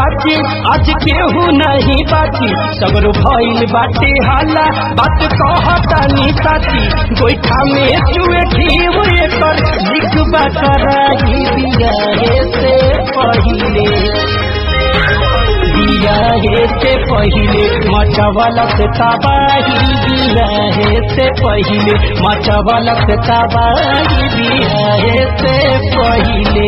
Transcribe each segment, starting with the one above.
बाकी आज केहू नहीं बाकी सगरो भइल बाटे हाला बात कहतानी साथी गोइठा में चुए घीव एकर लिख कराही बियाहे से पहिले बियाहे से पहिले मचवलक तबाही बियाहे से पहिले मचवलक तबाही बियाहे से पहिले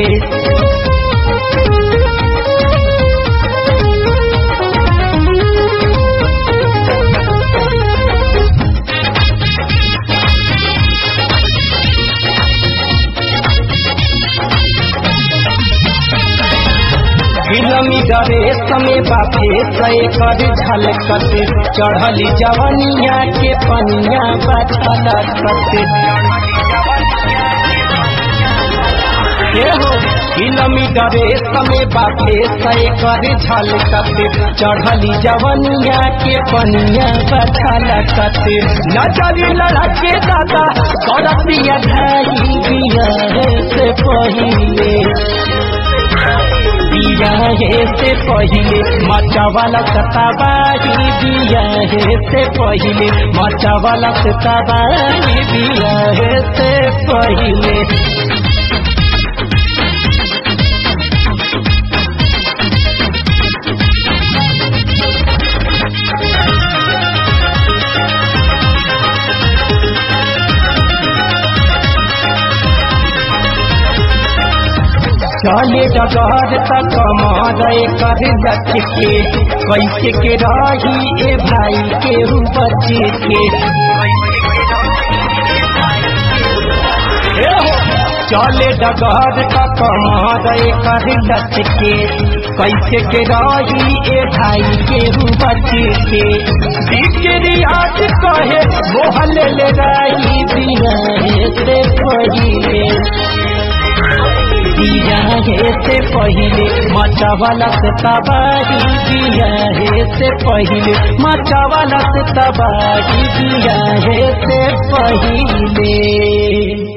फिल्मी डरे समय बापे सय कर झलकत चढ़ली जवनिया के पनिया बछलकत फिल्मी डरे समय बापे सय कर झलकत चढ़ली जवनिया के पनिया बछलकत नजर लड़ा के दादा करतिया धाई बिया से पहिले बियाहे से पहिले मचावाला सताबाही बियाहे से पहिले मचावाला सताबाही बियाहे से पहिले चले डगर तक मरे कर लचके कैसे के रही ए भाई के बचे के चले डगर तक मरे कर लचके कैसे के रही ए भाई के बचे के दिक्रियात कहे मोहल ले रही बिना से पहिले बियाहे से पहिले मचावाला से तबाही बियाहे से पहिले मचावाला से तबाही बियाहे से पहिले